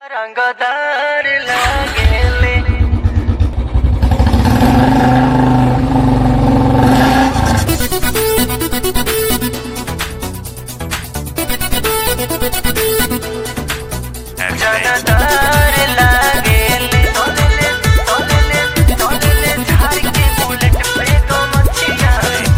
रंगदार लागेले रंगदार लागेले तोले तोले तोले झाड़ के बुलेट पे तो मच्छियां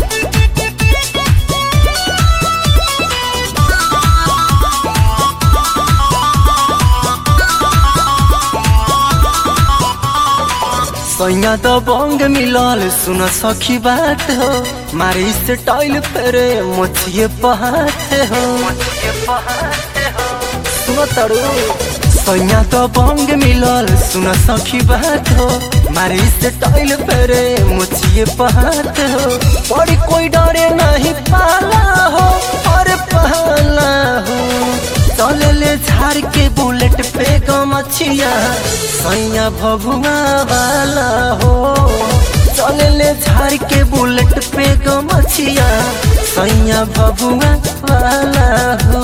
सैया तो बंग मिलल सुन सखी बात हो मारी से टाइल फेरे मोछिए पहाते हो ये पहाड़े हो सुन तड़ू सैया तो बंग मिलल सुन सखी बात हो मारी से टाइल फेरे मोछिए पहाते हो बड़ी कोई डरे नहीं पाला हो और पहला हो चले ले झाड़ के बुलेट पे गमछिया सैया भभुआ वाला हो चले ले झाड़ के बुलेट पे गमछिया सैया भभुआ वाला हो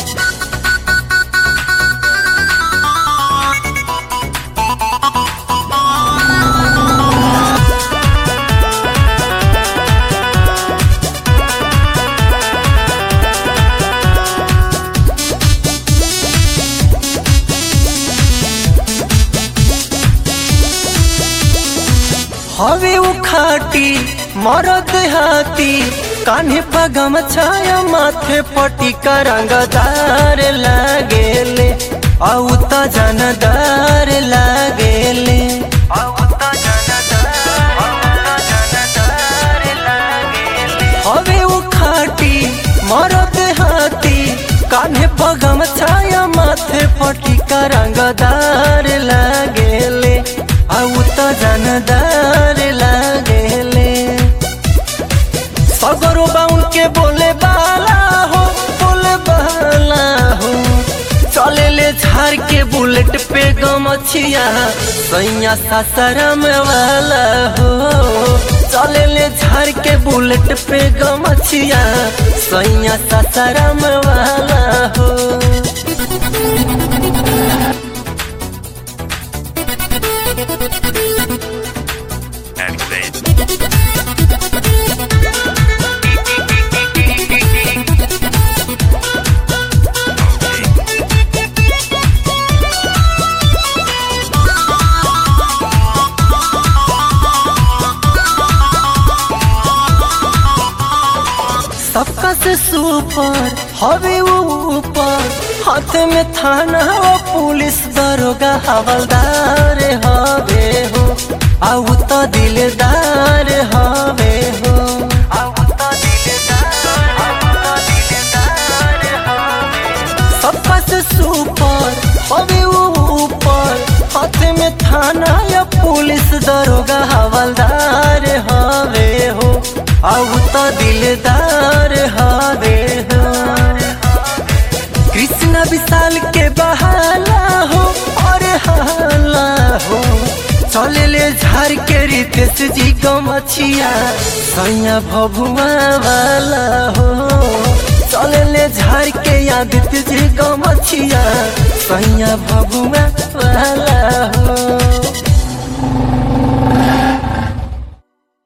हवे उखाटी मरद हाथी कान्हे पगम छाया माथे पटी रंगदार लागेले औ त जनदार लागेले आवता जनदार आवता जनदार लागेले हवे उखाटी मरद हाथी कान्हे पगम छाया माथे पटी रंगदार लागेले औ त जनदार लागेले सगरो बाउन के बोले बाला हो बोले बाला हो चले ले झाड़ के बुलेट पे गमछिया सैया सासाराम वाला हो चले ले झाड़ के बुलेट पे गमछिया सैया सासाराम वाला हो सबका से सुपर हवे वो ऊपर हाथ में थाना वो पुलिस दरोगा हवलदार हवे हो आउ तो दिलदार हवे हो आवता दिलदार आवता दिलदार हमें सबका से सुपर हवे वो ऊपर हाथ में थाना या पुलिस दरोगा हवलदार हवे हो आउ तो दिलदार हवे हो कृष्ण विशाल के बहाला हो और हाला हो चले ले झाड़ के रितेश जी गमछिया सैया भभुआ वाला हो चले ले झाड़ के आदित्य जी गमछिया सैया भभुआ वाला हो